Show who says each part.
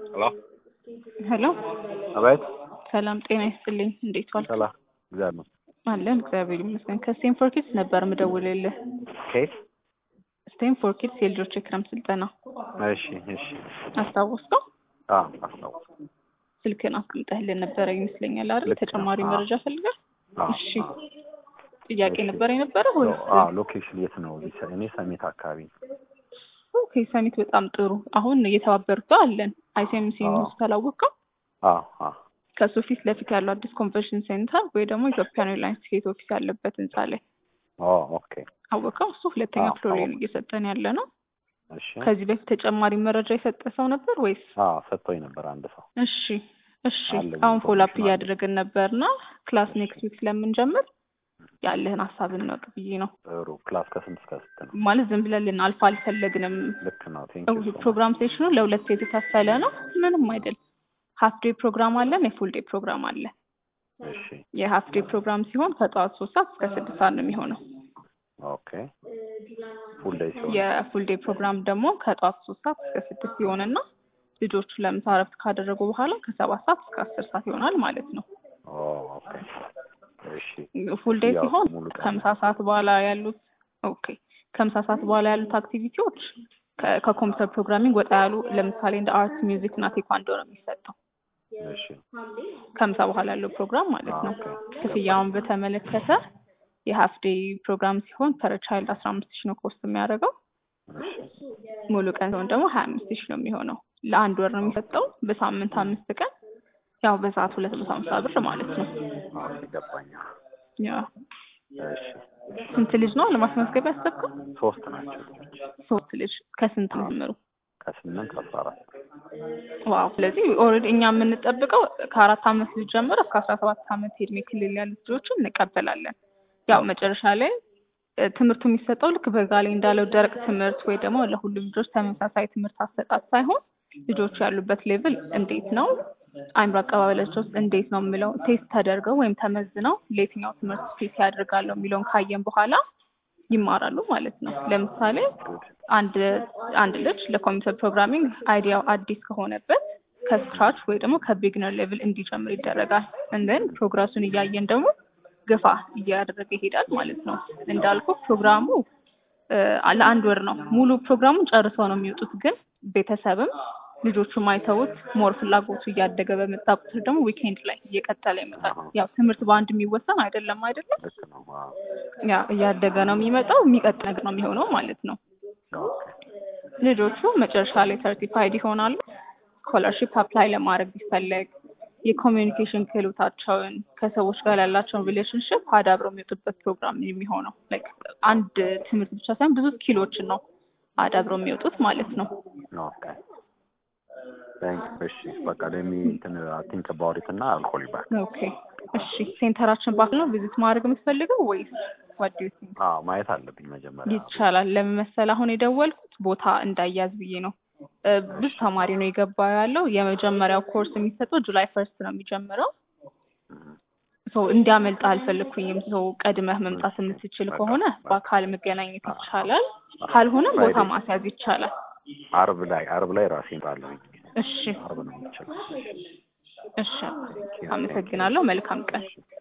Speaker 1: ሄሎ
Speaker 2: ሄሎ
Speaker 1: አቤት።
Speaker 2: ሰላም ጤና ይስጥልኝ። እንዴት ዋልክ?
Speaker 1: ሰላም እግዚአብሔር ይመስገን።
Speaker 2: አለን እግዚአብሔር ይመስገን። ከስቴንፎርድ ኪድስ ነበር ምደውልልህ።
Speaker 1: ኬት?
Speaker 2: ስቴንፎርድ ኪድስ የልጆች የክረምት ስልጠና
Speaker 1: እሺ እሺ።
Speaker 2: አስታወስከው?
Speaker 1: አዎ አስታውስ።
Speaker 2: ስልክን አስቀምጠህልን ነበረ ይመስለኛል አይደል?
Speaker 1: ልክ ነው።
Speaker 2: ተጨማሪ
Speaker 1: አዎ።
Speaker 2: መረጃ ፈልገህ?
Speaker 1: አዎ
Speaker 2: እሺ
Speaker 1: አዎ።
Speaker 2: ጥያቄ
Speaker 1: እሺ።
Speaker 2: ነበር የነበረ ወይስ?
Speaker 1: አዎ ሎኬሽን የት ነው? እኔ ሰሜት አካባቢ ነው።
Speaker 2: ኦኬ ሰሚት በጣም ጥሩ። አሁን እየተባበሩት አለን። አይሲኤምሲ
Speaker 1: አዎ።
Speaker 2: ሆስፒታል አወቀው?
Speaker 1: አዎ አዎ።
Speaker 2: ከሱ ፊት ለፊት ያለው አዲስ ኮንቨንሽን ሴንተር ወይ ደግሞ ኢትዮጵያን ኤርላይንስ ቲኬት ኦፊስ ያለበት ህንጻ ላይ
Speaker 1: ኦ ኦኬ።
Speaker 2: አወቀው። እሱ ሁለተኛ
Speaker 1: አዎ፣
Speaker 2: ፍሎር ላይ ነው
Speaker 1: አወቅኩ።
Speaker 2: እየሰጠን ያለ ነው።
Speaker 1: እሺ።
Speaker 2: ከዚህ በፊት ተጨማሪ መረጃ የሰጠ ሰው ነበር ወይስ?
Speaker 1: አዎ ሰጥቶኝ ነበር አንድ ሰው።
Speaker 2: እሺ እሺ።
Speaker 1: አለኝ
Speaker 2: አሁን ፎሎ አፕ
Speaker 1: ኢንፎርሜሽን አለኝ።
Speaker 2: እያደረግን ነበርና ክላስ ኔክስት ዊክ ስለምንጀምር ያለህን ሀሳብ እንወቅ ብዬ ነው።
Speaker 1: ጥሩ። ክላስ ከስንት እስከ ስንት ነው?
Speaker 2: ማለት ዝም ብለን ልናልፍ አልፈለግንም።
Speaker 1: ልክ ነው። ቴንክ ዩ
Speaker 2: ፕሮግራም ሴሽኑ ለሁለት የተከፈለ ነው። ምንም አይደል። ሀፍ ዴይ ፕሮግራም አለን፣ የፉል ዴይ ፕሮግራም አለ።
Speaker 1: እሺ።
Speaker 2: የሀፍ ዴይ ፕሮግራም ሲሆን ከጠዋት ሶስት ሰዓት እስከ ስድስት ሰዓት ነው የሚሆነው።
Speaker 1: ኦኬ። ፉል ዴይ ሲሆን
Speaker 2: የፉል ዴይ ፕሮግራም ደግሞ ከጠዋት ሶስት ሰዓት እስከ ስድስት ሲሆንና ልጆቹ ለምሳ እረፍት ካደረጉ በኋላ ከሰባት ሰዓት እስከ አስር ሰዓት ይሆናል ማለት ነው።
Speaker 1: ኦ ኦኬ። እሺ።
Speaker 2: ፉል ዴይ
Speaker 1: ያው
Speaker 2: ሲሆን
Speaker 1: ሙሉ ቀን
Speaker 2: ከምሳ ሰዓት በኋላ ያሉት ኦኬ ከምሳ ሰዓት በኋላ ያሉት አክቲቪቲዎች ከ- ከኮምፒውተር ፕሮግራሚንግ ወጣ ያሉ ለምሳሌ እንደ አርት፣ ሚውዚክ እና ቴኳንዶ ነው የሚሰጠው
Speaker 1: እሺ።
Speaker 2: ከምሳ በኋላ ያለው ፕሮግራም ማለት ነው።
Speaker 1: ኦኬ።
Speaker 2: ክፍያውን በተመለከተ የሀፍ ዴይ ፕሮግራም ሲሆን ፐር ቻይልድ አስራ አምስት ሺህ ነው ኮስት የሚያደርገው።
Speaker 1: እሺ።
Speaker 2: ሙሉ ቀን ሲሆን ደግሞ ሀያ አምስት ሺህ ነው የሚሆነው። ለአንድ ወር ነው የሚሰጠው። በሳምንት አምስት ቀን ያው በሰዓት ሁለት መቶ ሀምሳ ብር ማለት ነው።
Speaker 1: ኦኬ ገባኝ።
Speaker 2: ያ
Speaker 1: እሺ።
Speaker 2: ስንት ልጅ ነው ለማስመዝገብ ያሰብከው?
Speaker 1: ሶስት ናቸው ልጆች
Speaker 2: ሶስት ልጅ ከስንት ነው ጀምሩ?
Speaker 1: ከስምንት አስራ አራት
Speaker 2: ዋው ስለዚህ ኦልሬዲ እኛ የምንጠብቀው ከአራት አመት ልጅ ጀምሮ እስከ አስራ ሰባት አመት የእድሜ ክልል ያሉት ልጆችን እንቀበላለን። ያው መጨረሻ ላይ እ፣ ትምህርቱ የሚሰጠው ልክ በጋ ላይ እንዳለው ደረቅ ትምህርት ወይ ደግሞ ለሁሉም ልጆች ተመሳሳይ ትምህርት አሰጣጥ ሳይሆን ልጆቹ ያሉበት ሌቭል እንዴት ነው፣ አይምሮ አቀባበላቸው እንዴት ነው የሚለው ቴስት ተደርገው ወይም ተመዝነው ለየትኛው ትምህርት ቴስት ያደርጋለሁ የሚለውን ካየን በኋላ ይማራሉ ማለት ነው። ለምሳሌ አንድ አንድ ልጅ ለኮምፒውተር ፕሮግራሚንግ አይዲያው አዲስ ከሆነበት ከስክራች ወይ ደግሞ ከቢግነር ሌቭል እንዲጀምር ይደረጋል። እንደን ፕሮግረሱን እያየን ደግሞ ገፋ እያደረገ ይሄዳል ማለት ነው። እንዳልኩ ፕሮግራሙ እ፣ ለአንድ ወር ነው። ሙሉ ፕሮግራሙን ጨርሰው ነው የሚወጡት። ግን ቤተሰብም ልጆቹ ማይተውት ሞር ፍላጎቱ እያደገ በመጣ ቁጥር ደግሞ ዊኬንድ ላይ እየቀጠለ ይመጣል። ያው ትምህርት በአንድ የሚወሰን አይደለም አይደለም።
Speaker 1: ልክ ነው። አዎ።
Speaker 2: ያ እያደገ ነው የሚመጣው። የሚቀጥል ነገር ነው የሚሆነው ማለት ነው።
Speaker 1: ኦኬ።
Speaker 2: ልጆቹ መጨረሻ ላይ ሰርቲፋይድ ይሆናሉ። ስኮላርሺፕ አፕላይ ለማድረግ ቢፈለግ የኮሚዩኒኬሽን ክህሎታቸውን ከሰዎች ጋር ያላቸውን ሪሌሽንሽፕ አዳብረው የሚወጡበት ፕሮግራም የሚሆነው ላይክ አንድ ትምህርት ብቻ ሳይሆን ብዙ ስኪሎችን ነው አዳብረው የሚወጡት ማለት ነው።
Speaker 1: ኦኬ። ታንክ እሺ። በቃ ለሚ እንትን ቲንክ አባውት ኢት እና አል ኮል ዩ ባክ።
Speaker 2: ኦኬ እሺ። ሴንተራችን ባክ ነው ቪዚት ማድረግ የምትፈልገው ወይስ ዋት ዱ ዩ ቲንክ?
Speaker 1: አዎ ማየት አለብኝ መጀመሪያ።
Speaker 2: ይቻላል። ለምን መሰለህ አሁን የደወልኩት ቦታ እንዳያዝ ብዬ ነው። እ፣ ብዙ ተማሪ ነው የገባ ያለው። የመጀመሪያው ኮርስ የሚሰጠው ጁላይ ፈርስት ነው የሚጀምረው።
Speaker 1: እም፣
Speaker 2: ሰው እንዲያመልጥ አልፈለግኩኝም። ሰው ቀድመህ መምጣት የምትችል ከሆነ በአካል መገናኘት ይቻላል፣ ካልሆነም ቦታ ማስያዝ ይቻላል።
Speaker 1: አርብ ላይ አርብ ላይ ራሴ እመጣለሁኝ።
Speaker 2: እሺ
Speaker 1: አርብ ነው የምችለው።
Speaker 2: እሺ፣ አመሰግናለሁ። መልካም ቀን።